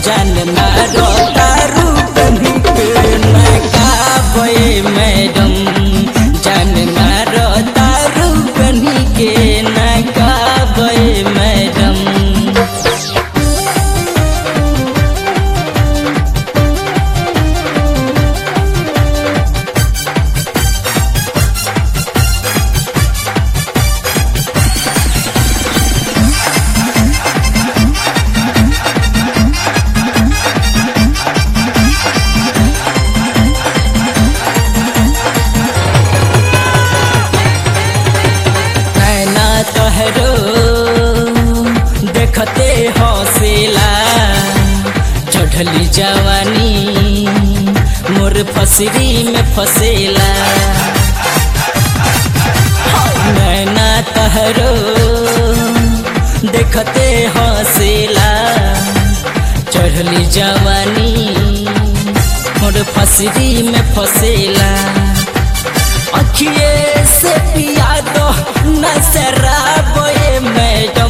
जान मारो दारू बनी के नकाबे मैडम जान मारो दारू बनी के नकाबे मैडम नैना तोहरो देखते हौसला चढ़ली जवानी मोर फसरी में फसेला नैना तोहरो देखते हौसला चढ़ली जवानी मोर फसरी में फसेला अखिए से पिया दो नजराबे मैडम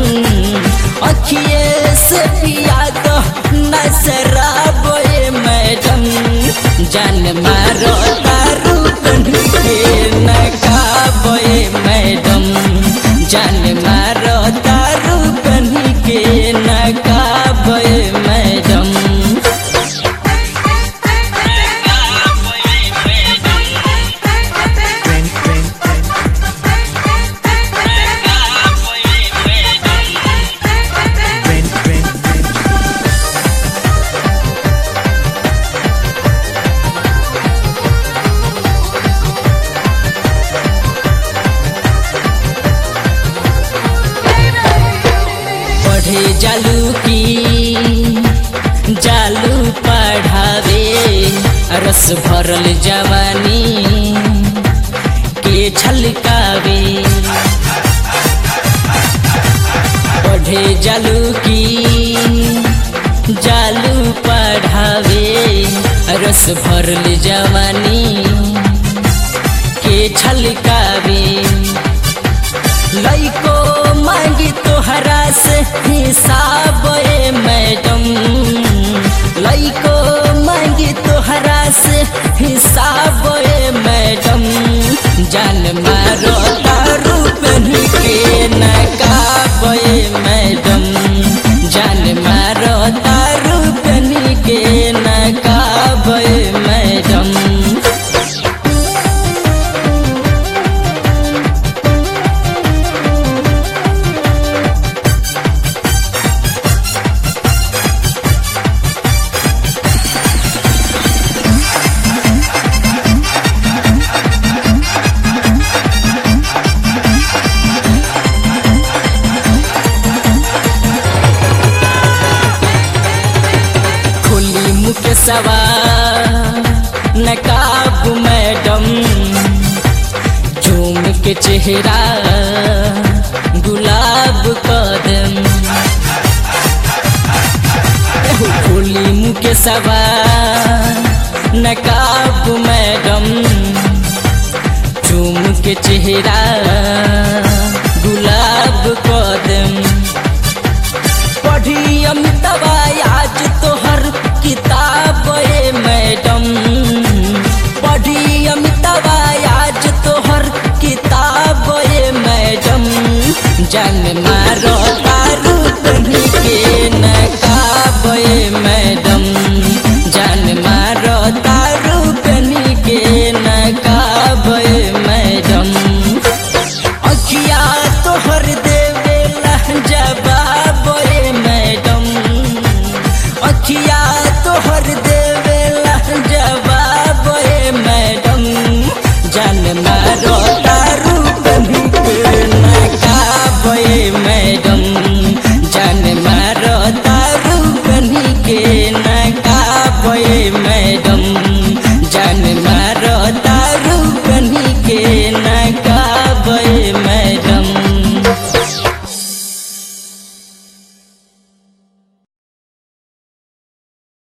अखिए से पिया दो नजराबे मैडम जान मारो दारू बन के नकाबे मैडम जान मारो दारू बन के नकाबे मैडम पढ़े जालू की जालू पढ़ावे रस भरल जवानी के छलकावे पढ़े जालू की जालू पढ़ावे रस भरल जवानी के छलकावे लइको मांगी तोहरा से हिसाब ए मैडम लइको मांगी तोहरा से हिसाब ए मैडम जान मारो दारू बन के नकाब ए मैडम जान मारो दारू बन के नकाब ए मैडम खुली मुख सवा नकाब मैडम झूम के चेहरा गुलाब कदम एहो खुली मुख सवा नकाब मैडम झूम के चेहरा गुलाब कदम पढ़ी अमितवा आज तोहर किताब ए मैडम पढ़ी अमितवा आज तोहर किताब ए मैडम जान मारो दारू बनी के नकाब ए मैडम जान मारो दारू बनी के नकाब ए मैडम अखिया तोहर देवेला जवाब ए मैडम अखिया तोहर देवेला जवाब ए मैडम जान मारो